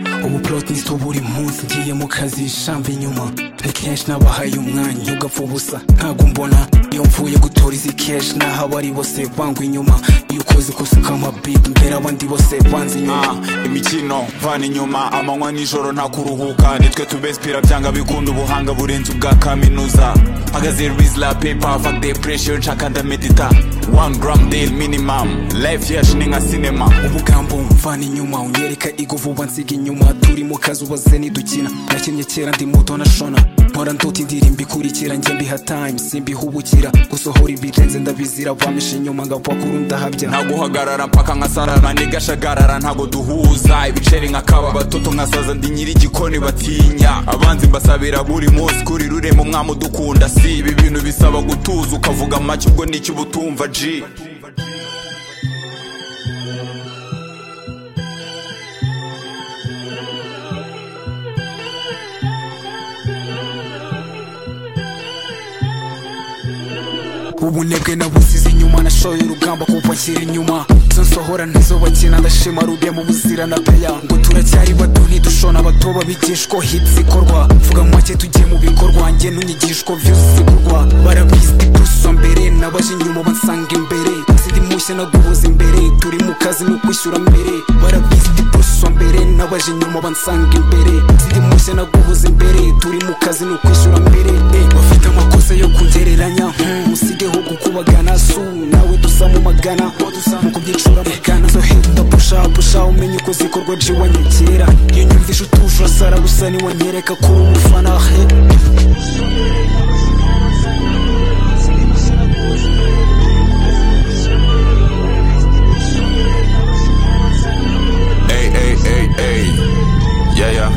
ni uba munsi ugiye mu kazi shamba inyuma ni kenshi nabahaye umwanya ugapfa ubusa ntabwo mbona iyo mvuye gutora izi kenshi nahaba ari bose bangwa inyuma iyo ukoze ikosa ukamabita mbere abandi bose banze inyuma imikino mvana inyuma amanywa nijoro nta kuruhuka nitwe tubesipira byanga bikunda ubuhanga burenze ubwa kaminuza mpagaze rizla pepa fuck depression nshaka ndamedita one gram deal minimum life yacu ni nka sinema ubugambo mvana inyuma unyereka igo vuba nsiga inyuma turi mu kazi ubaze nidukina nakinnye kera ndi muto nashona mpora ndota indirimbo ikurikira njye mbiha time simbihubukira gusohora ibirenze ndabizira bamisha inyuma ngapakuru ndahabya ntaguhagarara mpaka nkasarara ndigashagara ntago duhuza ibiceri nkakaba abatoto nkasaza ndi nyiri igikoni batinya abanzi mbasabira buri munsi kuri rurema umwami udukunda si ibi bintu bisaba gutuza ukavuga make ubwo nicyo uba utumva ji ubunebwe nabusize inyuma nashoye urugamba kuko akiri inyuma zo nsohora ntizo bakina ndashima rubiye mu buzira na peya ngo turacyari bato ntidushona bato babigishwa hits ikorwa mvuga make tugiye mu bikorwa njye n'unyigishwa views zigurwa barabizi gusa mbere nabaje inyuma bansanga imbere sindi mushya nagubuza imbere turi mu kazi no kwishyura mbere barabizi gusa mbere nabaje inyuma bansanga imbere sindi mushya nagubuza imbere turi mu kazi no kwishyura mbere eh, bafite amakosa yo kugereranya hmm, usigeho gukubagana su nawe dusa mu magana mu kubyicura magana zo hita ndapushapusha umenye uko zikorwa ji wanyegera iyo nyumvise utuje urasara gusa niwanyereka kuri umufana he Ey, ey, ey, ey. Yeah, yeah.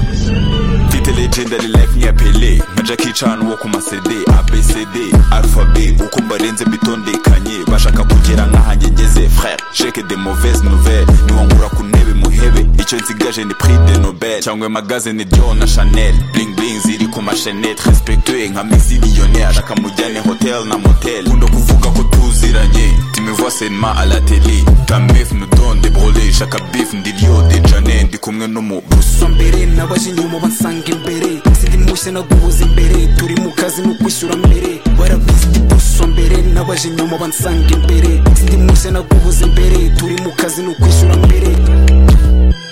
Mfite legendary life nkiya pele nka jackie chan wo ku masede abcd alphabet uko mbarenze mbitondekanye bashaka kugera nkahanjye ngeze frere jeke de mauvaise nouvelle niwangura ku ntebe muhebe icyo nsigaje ni prix de nobel cyangwa magazine dion na chanel bling bling ziri ku mashenete respectue nka misiliyonere ashaka mujyane hotel na motel kunda kuvuga ko tuziranye tumivoa seulement à la télé ta mef nous donne des brûlés chaka bif ndi rio de janet ndi kumwe n'umu gusa mbere nabaje inyuma bansanga imbere sindi mushya nagubuza imbere turi mu kazi no kwishyura mbere barabizi gusa mbere nabaje inyuma bansanga imbere sindi mushya nagubuza imbere turi mu kazi no kwishyura mbere